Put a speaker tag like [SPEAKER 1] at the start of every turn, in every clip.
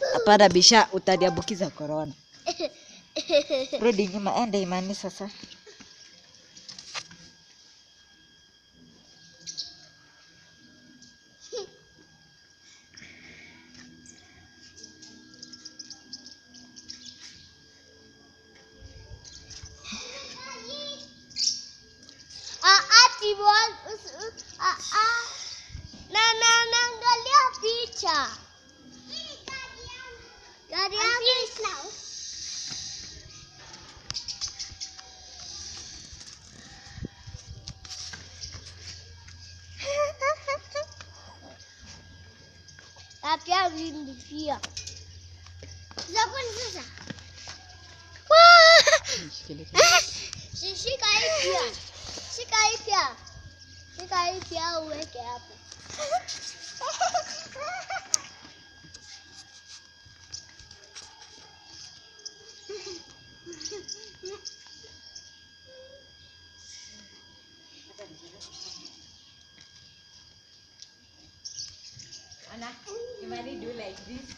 [SPEAKER 1] Hapana bisha, utaniambukiza corona. Rudi nyuma, ende imani sasa.
[SPEAKER 2] Ah, ah, Timon. Us- us- Ah, ah. Na, na, naangalia picha. Gari yako. Na pia mimi pia. Zako ni sasa. Si- Shika hii pia. Shika hii pia. Shika hii pia uweke hapo.
[SPEAKER 1] Imani do like this.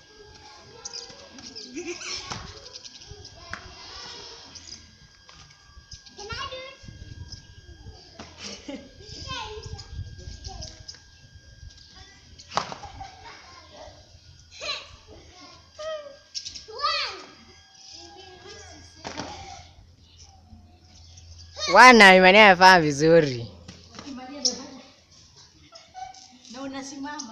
[SPEAKER 2] Can I do it?
[SPEAKER 3] Wana Imani amefanya vizuri.
[SPEAKER 1] Na unasimama.